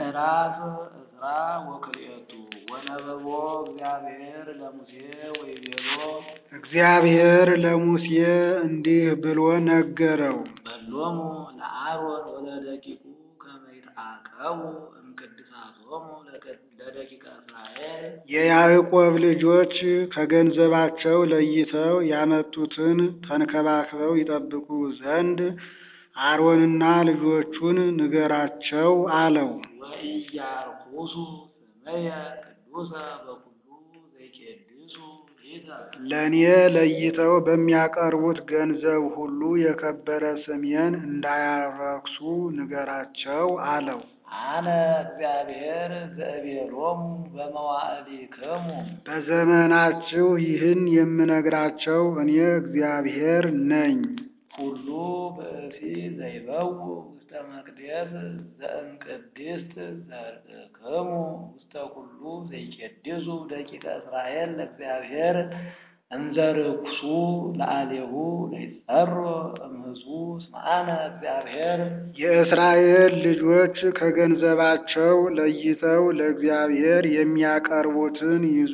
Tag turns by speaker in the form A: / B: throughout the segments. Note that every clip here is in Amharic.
A: ምዕራፍ ዕዝራ ወክልኤቱ ወነበቦ እግዚአብሔር ለሙሴ ወይቤሎ
B: እግዚአብሔር ለሙሴ እንዲህ ብሎ ነገረው።
A: በሎሙ ለአሮን ወለደቂቁ ከመ ይትዓቀቡ እምቅድሳቶሙ ለደቂቀ እስራኤል
B: የያዕቆብ ልጆች ከገንዘባቸው ለይተው ያመጡትን ተንከባክበው ይጠብቁ ዘንድ አሮንና ልጆቹን ንገራቸው አለው።
A: ወኢያርኩሱ ስመየ ቅዱሰ በኩሉ ዘይቄድሱ ሊተ
B: ለእኔ ለይተው በሚያቀርቡት ገንዘብ ሁሉ የከበረ ስሜን እንዳያረክሱ ንገራቸው አለው።
A: አነ እግዚአብሔር ዘእቤሎሙ በመዋዕሊክሙ
B: በዘመናችሁ ይህን የምነግራቸው እኔ እግዚአብሔር ነኝ።
A: ሁሉ ብእሲ ዘይበው ውስተ መቅደስ ዘእምቅድስት ዘርእክሙ ውስተ ኩሉ ዘይቄድሱ ደቂቀ እስራኤል ለእግዚአብሔር እንዘርኩሱ ለአሌሁ ለይጸሮ እምህጹ እስመ አነ እግዚአብሔር
B: የእስራኤል ልጆች ከገንዘባቸው ለይተው ለእግዚአብሔር የሚያቀርቡትን ይዞ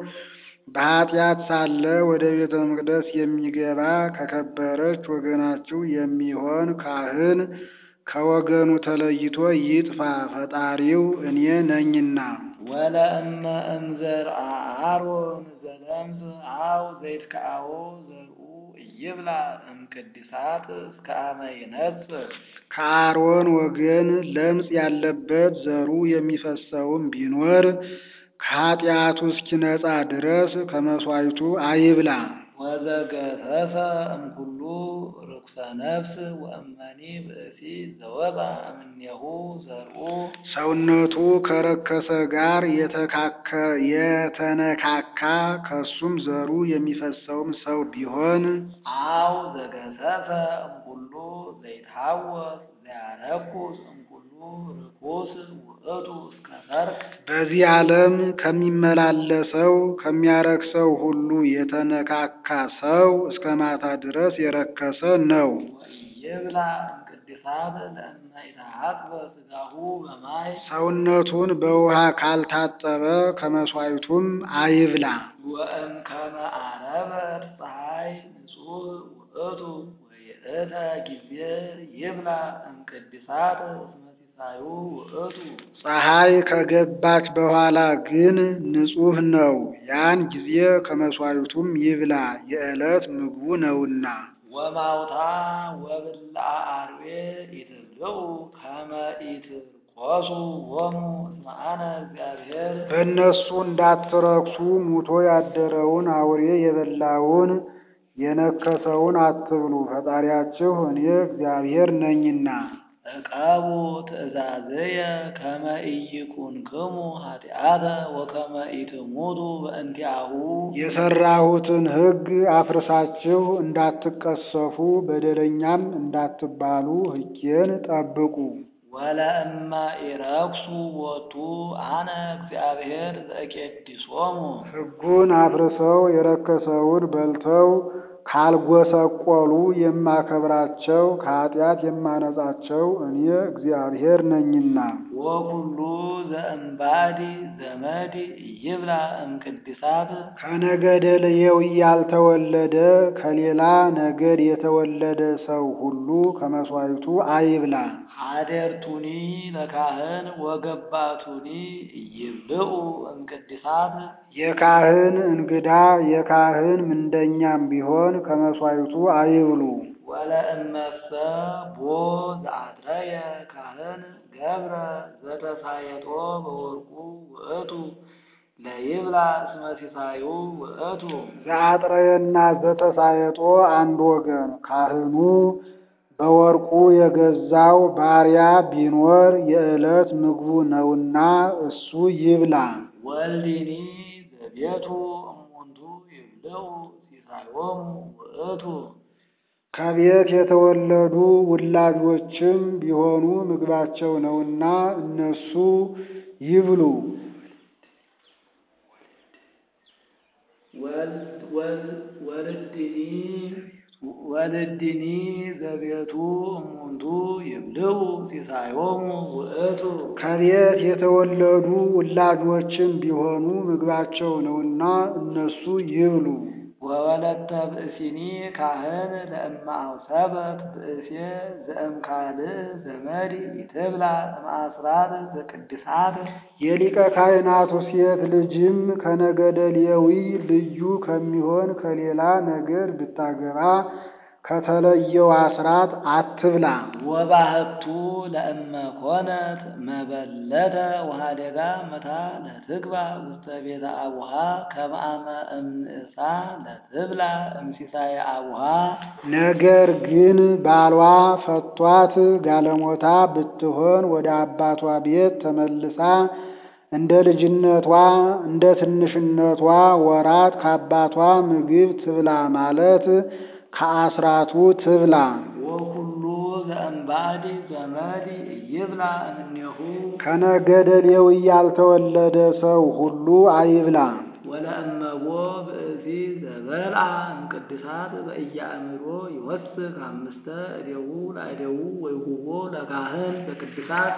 B: በኃጢአት ሳለ ወደ ቤተ መቅደስ የሚገባ ከከበረች ወገናችሁ የሚሆን ካህን ከወገኑ ተለይቶ ይጥፋ፣ ፈጣሪው እኔ ነኝና።
A: ወለእመ እምዘርአ አሮን ዘለምጽ አው ዘይትከአዎ ዘርኡ ኢይብላ እምቅድሳት እስከ አመ ይነጽር
B: ከአሮን ወገን ለምጽ ያለበት ዘሩ የሚፈሰውም ቢኖር ከኃጢአቱ እስኪነጻ ድረስ ከመሥዋዕቱ አይብላ።
A: ወዘገሰሰ እምኩሉ ርኩሰ ነፍስ ወእመኒ ብእሲ ዘወፃ እምኔሁ ዘርኡ
B: ሰውነቱ ከረከሰ ጋር የተካከ የተነካካ ከሱም ዘሩ የሚፈሰውም ሰው ቢሆን
A: አው ዘገሰሰ እምኩሉ ዘይትሃወስ ዘያረኩስ እምኩሉ ርኩስ ውእቱ እስከ ሰርክ
B: በዚህ ዓለም ከሚመላለሰው ከሚያረክሰው ሁሉ የተነካካ ሰው እስከ ማታ ድረስ የረከሰ ነው።
A: ወኢይብላ እምቅድሳት ለእመ ኢተሐጽበ ሥጋሁ በማይ
B: ሰውነቱን በውሃ ካልታጠበ ከመሥዋዕቱም አይብላ።
A: ወእምከመ ዓረበት ፀሐይ ንጹሕ ውእቱ ወይእተ ጊዜ ይብላ እምቅድሳት እስመ ሲሳዩ ውእቱ
B: ፀሐይ ከገባች በኋላ ግን ንጹሕ ነው። ያን ጊዜ ከመሥዋዕቱም ይብላ፣ የዕለት ምግቡ ነውና።
A: ወማውታ ወብልዐ አርዌ ኢትብልዑ ከመ ኢትርቆሱ ሎሙ እስመ አነ እግዚአብሔር
B: በእነሱ እንዳትረክሱ ሙቶ ያደረውን አውሬ የበላውን የነከሰውን አትብሉ፣ ፈጣሪያችሁ እኔ እግዚአብሔር ነኝና።
A: ዕቀቡ ትእዛዝየ ከመ ኢይኩንክሙ ኃጢአተ ወከመ ኢትሙቱ በእንቲአሁ
B: የሠራሁትን ሕግ አፍርሳችሁ እንዳትቀሰፉ በደለኛም እንዳትባሉ ሕጌን ጠብቁ።
A: ወለእመ ኢረክሱ ቦቱ አነ እግዚአብሔር ዘቄድሶሙ
B: ሕጉን አፍርሰው የረከሰውን በልተው ካልጎሰቆሉ የማከብራቸው ከኃጢአት የማነጻቸው እኔ እግዚአብሔር ነኝና።
A: ወኩሉ ዘእምባዲ ዘመድ ይብላ እምቅድሳት
B: ከነገደ ሌዊ ያልተወለደ ከሌላ ነገድ የተወለደ ሰው ሁሉ ከመሥዋዕቱ አይብላ።
A: ሀደርቱኒ ለካህን ወገባቱኒ ይብልዑ እምቅድሳት
B: የካህን እንግዳ የካህን ምንደኛም ቢሆን ከመሥዋዕቱ አይብሉ።
A: ወለእመሰ ቦ ዘአድረየ ካህን ገብረ ዘተሳየጦ በወርቁ ውእቱ ለይብላ እስመ ሲሳዩ ውእቱ
B: ዘአጥረየና ዘተሳየጦ አንድ ወገን ካህኑ በወርቁ የገዛው ባሪያ ቢኖር የዕለት ምግቡ ነውና እሱ ይብላ።
A: ወልዲኒ ዘቤቱ እሙንቱ ይብልዑ ሲሳዮሙ ውእቱ
B: ከቤት የተወለዱ ውላጆችም ቢሆኑ ምግባቸው ነውና እነሱ ይብሉ።
A: ወልድኒ ወልድኒ ዘቤቱ እሙንቱ ይብልዑ ሲሳዮሙ ውእቱ
B: ከቤት የተወለዱ ውላጆችም ቢሆኑ ምግባቸው ነውና እነሱ ይብሉ።
A: ወወለተ ብእሲኒ ካህን ለእመ አውሰበት ብእሴ ዘእምካልእ ዘመድ ይትብላ እምአስራት ዘቅድሳት
B: የሊቀ ካህናቱ ሴት ልጅም ከነገደ ሌዊ ልዩ ከሚሆን ከሌላ ነገድ ብታገባ ከተለየው አስራት አትብላ።
A: ወባህቱ ለእመ ኮነት መበለተ ወሃደጋ መታ ለትግባ ውስተ ቤተ አቡሃ ከመአመ እምንእሳ ለትብላ እምሲሳየ አቡሃ
B: ነገር ግን ባሏ ፈቷት ጋለሞታ ብትሆን ወደ አባቷ ቤት ተመልሳ እንደ ልጅነቷ እንደ ትንሽነቷ ወራት ከአባቷ ምግብ ትብላ ማለት ከአስራቱ ትብላ።
A: ወኩሉ ዘእምባዕድ ዘመድ ይብላ እምኔሁ
B: ከነገደ ሌዊ ያልተወለደ ሰው ሁሉ አይብላ።
A: ወለእመቦ ብእሲ ዘበልዓ እምቅድሳት በኢያእምሮ ይወስክ አምስተ እዴዉ ለእዴዉ ወይሁቦ ለካህን በቅድሳት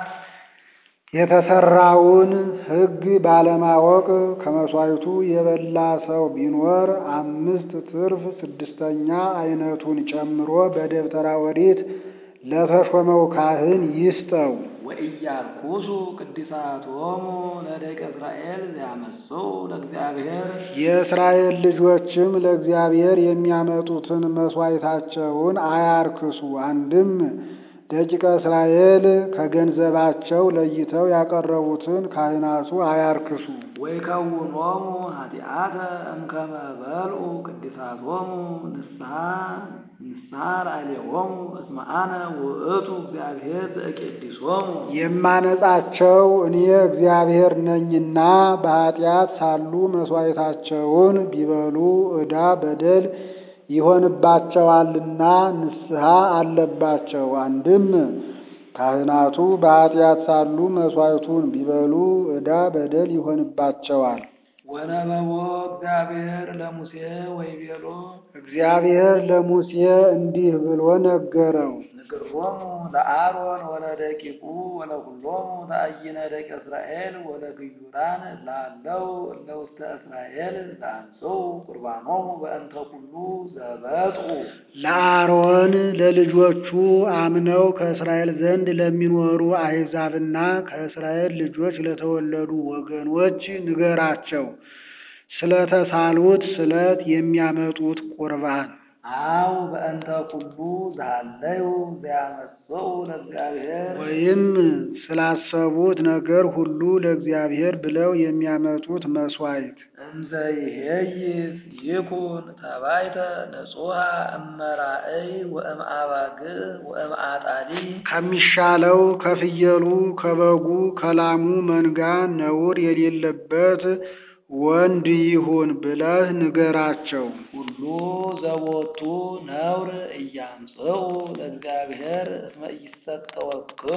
B: የተሰራውን ሕግ ባለማወቅ ከመሥዋዕቱ የበላ ሰው ቢኖር አምስት ትርፍ ስድስተኛ አይነቱን ጨምሮ በደብተራ ኦሪት ለተሾመው ካህን ይስጠው።
A: ወኢያርኩሱ ቅድሳቶሙ ለደቂቀ እስራኤል ዘያመጽኡ ለእግዚአብሔር
B: የእስራኤል ልጆችም ለእግዚአብሔር የሚያመጡትን መሥዋዕታቸውን አያርክሱ። አንድም ደቂቀ እስራኤል ከገንዘባቸው ለይተው ያቀረቡትን ካህናቱ አያርክሱ።
A: ወይከውኖሙ ኃጢአተ እምከመ በልዑ ቅድሳቶሙ ንስሐ ንስሐ ላዕሌሆሙ እስመ አነ ውእቱ እግዚአብሔር ዘእቄድሶሙ
B: የማነጻቸው እኔ እግዚአብሔር ነኝና በኃጢአት ሳሉ መሥዋዕታቸውን ቢበሉ ዕዳ በደል ይሆንባቸዋልና ንስሐ አለባቸው። አንድም ካህናቱ በኃጢአት ሳሉ መሥዋዕቱን ቢበሉ ዕዳ በደል ይሆንባቸዋል።
A: ወነበቦ እግዚአብሔር ለሙሴ ወይቤሎ
B: እግዚአብሔር ለሙሴ እንዲህ ብሎ ነገረው።
A: ንግሮሙ ለአሮን ወለደቂቁ ወለኩሎሙ ተአይነ ደቂቀ እስራኤል ወለግዩራን ላለው እለ ውስተ እስራኤል ዘአንጽኡ ቁርባኖሙ በእንተ ኩሉ ዘበጽሑ
B: ለአሮን ለልጆቹ አምነው ከእስራኤል ዘንድ ለሚኖሩ አሕዛብና ከእስራኤል ልጆች ለተወለዱ ወገኖች ንገራቸው። ስለተሳሉት ስለት የሚያመጡት ቁርባን
A: አው በእንተ ኩሉ ዘሃለዩ ዘያመጽኡ ለእግዚአብሔር
B: ወይም ስላሰቡት ነገር ሁሉ ለእግዚአብሔር ብለው የሚያመጡት መሥዋዕት
A: እንዘ ይሄይስ ይኩን ተባይተ ንጹሐ እመራእይ ወእምአባግዕ ወእምአጣሊ
B: ከሚሻለው ከፍየሉ፣ ከበጉ፣ ከላሙ መንጋ ነውር የሌለበት ወንድ ይሁን ብለህ ንገራቸው።
A: ሁሉ ዘቦቱ ነውር እያምጽኡ ለእግዚአብሔር እስመ ኢይሰጠወክሙ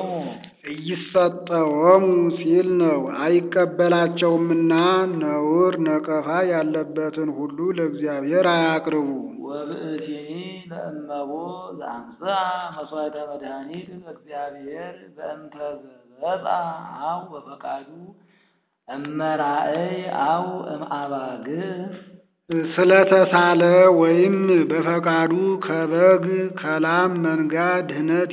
B: እይሰጠወሙ ሲል ነው። አይቀበላቸውምና ነውር ነቀፋ ያለበትን ሁሉ ለእግዚአብሔር አያቅርቡ።
A: ወብእሲኒ ለእመቦ ዘአምጽአ መሥዋዕተ መድኃኒት ለእግዚአብሔር በእንተ ዘበጽአ አው በፈቃዱ እመራእይ አው እምአባግዕ
B: ስለተሳለ ወይም በፈቃዱ ከበግ ከላም መንጋ ድህነት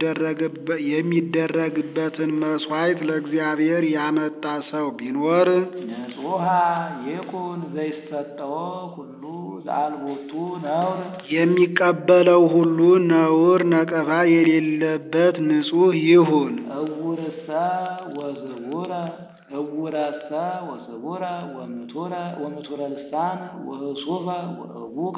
B: የሚደረግበትን መሥዋዕት ለእግዚአብሔር ያመጣ ሰው ቢኖር
A: ንጹሐ ይኩን ዘይሰጠዎ ኩሉ ዘአልቦቱ ነውር
B: የሚቀበለው ሁሉ ነውር ነቀፋ የሌለበት ንጹሕ ይሁን።
A: እውርሰ ወዝቡረ እውረሰ ወስቡረ ወምቱረ ወምቱረ ልሳን ወህሱፈ ወእቡቀ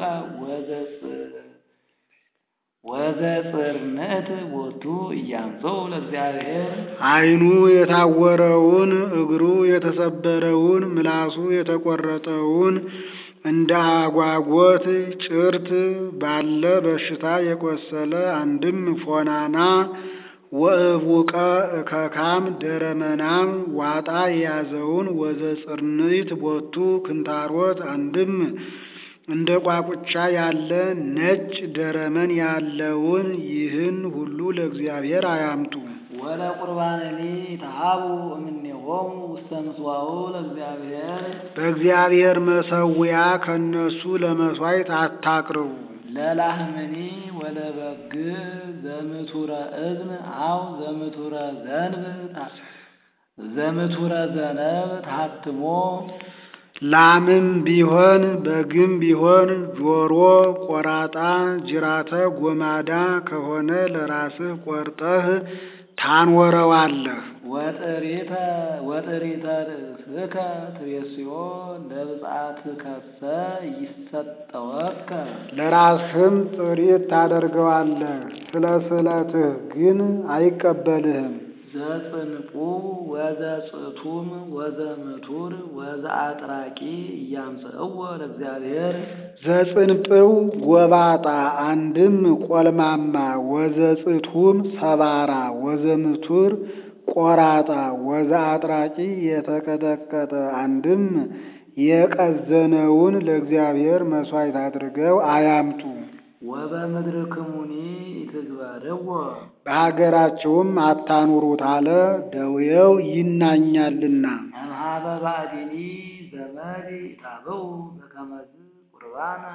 A: ወዘጽርንዕት ቦቱ እያምጽኡ ለእግዚአብሔር
B: ዓይኑ የታወረውን እግሩ የተሰበረውን ምላሱ የተቆረጠውን እንደ አጓጎት ጭርት ባለ በሽታ የቆሰለ አንድም ፎናና ወእቡቀ እከካም ደረመናም ዋጣ የያዘውን ወዘጽርንዕት ቦቱ ክንታሮት አንድም እንደ ቋቁቻ ያለ ነጭ ደረመን ያለውን ይህን ሁሉ ለእግዚአብሔር አያምጡ።
A: ወለ ቁርባንኒ ተሃቡ እምኔሆሙ ውስተ ምጽዋኡ ለእግዚአብሔር
B: በእግዚአብሔር መሰዊያ ከነሱ ለመሥዋዕት አታቅርቡ።
A: ለላህምኒ ወለ በግ ዘምቱረ እዝን አው ዘምቱረ ዘንብ ታ- ዘምቱረ ዘነብ ታትሞ
B: ላምም ቢሆን በግም ቢሆን ጆሮ ቆራጣ ጅራተ ጎማዳ ከሆነ ለራስህ ቆርጠህ ታንወረዋለህ።
A: ወጥሪተ ወጥሪተ ርእስከ ትቤስዮ ለብጻትከሰ ይሰጠወከ
B: ለራስህም ጥሪት ታደርገዋለህ፣ ስለ ስዕለትህ ግን አይቀበልህም።
A: ዘጽንቁ ወዘጽቱም ወዘምቱር ወዘአጥራቂ እያምጽእዎ ለእግዚአብሔር
B: ዘጽንጵው ጎባጣ አንድም ቆልማማ፣ ወዘጽቱም ሰባራ፣ ወዘምቱር ቆራጣ፣ ወዘአጥራቂ የተቀጠቀጠ አንድም የቀዘነውን ለእግዚአብሔር መሥዋዕት አድርገው አያምጡ።
A: ወበምድርክሙኒ ኢትግበርዎ
B: በሀገራቸውም አታኑሩት አለ፣ ደዌው ይናኛልና።
A: እምኀበ ባዕዲኒ ዘመድ ኢታብኡ በከመዝ ቁርባነ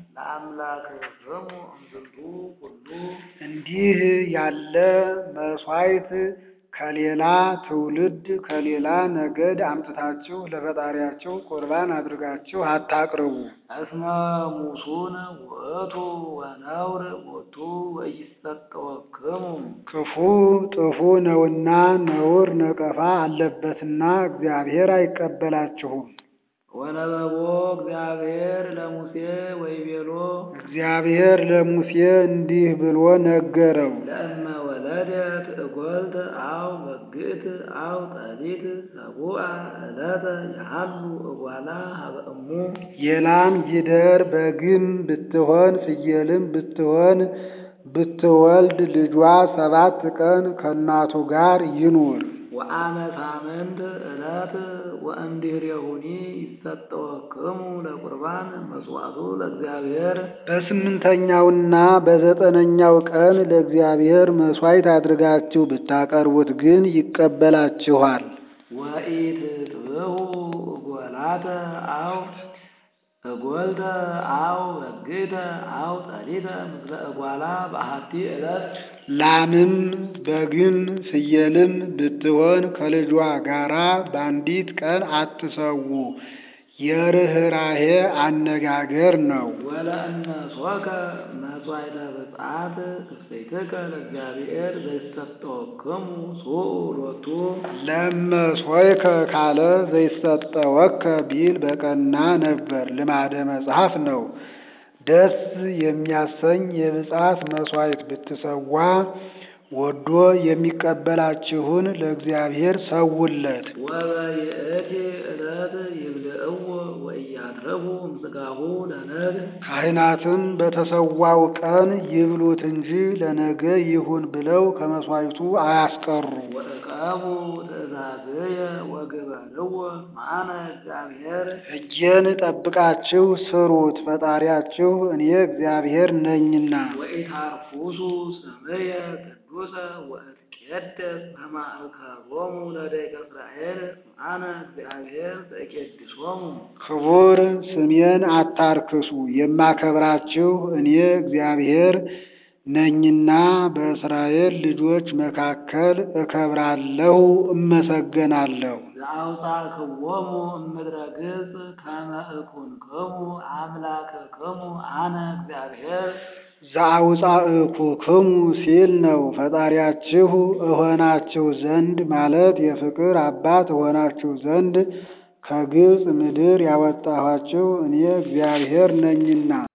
A: ለአምላክክሙ እምዝንቱ ኩሉ
B: እንዲህ ያለ መሥዋዕት ከሌላ ትውልድ ከሌላ ነገድ አምጥታችሁ ለፈጣሪያችሁ ቁርባን አድርጋችሁ አታቅርቡ።
A: እስመ ሙሱን ውእቱ ወነውር ቦቱ ወኢይሰጠወክሙ
B: ክፉ ጥፉ ነውና ነውር ነቀፋ አለበትና እግዚአብሔር አይቀበላችሁም።
A: ወነበቦ እግዚአብሔር ለሙሴ ወይቤሎ
B: እግዚአብሔር ለሙሴ እንዲህ ብሎ ነገረው።
A: ለእመ ወለደት እጐልት አው በግእት አው ጠሊት ሰቡአ ዕለተ ያሃሉ እጓላ ሀበ እሙ
B: የላም ጊደር በግም ብትሆን ፍየልም ብትሆን ብትወልድ ልጇ ሰባት ቀን ከእናቱ ጋር ይኑር።
A: ወአመ ሳምንት ዕለት ወእምድኅሬሁኒ ይሰጠወክሙ ለቁርባን መስዋዕቱ ለእግዚአብሔር
B: በስምንተኛውና በዘጠነኛው ቀን ለእግዚአብሔር መሥዋዕት አድርጋችሁ ብታቀርቡት ግን ይቀበላችኋል።
A: ወኢትጥብሑ እጐላተ አው እጐልተ አው በግእተ አው ጠሊተ ምስለ እጓላ በአሐቲ ዕለት
B: ላምም በግም ፍየልም ብትሆን ከልጇ ጋራ በአንዲት ቀን አትሰዉ። የርኅራሄ አነጋገር ነው።
A: ወለእመ ሶከ መሥዋዕተ ብፅዓት እሰይትከ ለእግዚአብሔር ዘይሰጠወክሙ ሱኡ ሎቱ
B: ለመሶይከ ካለ ዘይሰጠወከ ቢል በቀና ነበር። ልማደ መጽሐፍ ነው። ደስ የሚያሰኝ የብፅዓት መሥዋዕት ብትሰዋ ወዶ የሚቀበላችሁን ለእግዚአብሔር ሰውለት።
A: ወበይእቲ ዕለት ይብልዕዎ ወኢያትርፉ እምሥጋሁ ለነግ
B: ካህናትም በተሰዋው ቀን ይብሉት እንጂ ለነገ ይሁን ብለው ከመሥዋዕቱ አያስቀሩ።
A: ወእቀቡ ትእዛዝየ ወግበርዎ ማነ እግዚአብሔር
B: ሕጌን ጠብቃችሁ ስሩት፣ ፈጣሪያችሁ እኔ እግዚአብሔር ነኝና።
A: ወኢታርኩሱ ስምየ ቅዱሰ ወእትቄደስ በማእከሎሙ ለደቂቀ እስራኤል አነ እግዚአብሔር ዘቄድሶሙ
B: ክቡር ስሜን አታርክሱ፣ የማከብራችሁ እኔ እግዚአብሔር ነኝና በእስራኤል ልጆች መካከል እከብራለሁ፣ እመሰገናለሁ።
A: ዘአውፃክዎሙ እምድረ ገጽ ከመ እኩንክሙ አምላክክሙ አነ እግዚአብሔር
B: ዘአውፃእኩክሙ ሲል ነው። ፈጣሪያችሁ እሆናችሁ ዘንድ ማለት የፍቅር አባት እሆናችሁ ዘንድ ከግብፅ ምድር ያወጣኋችሁ እኔ እግዚአብሔር ነኝና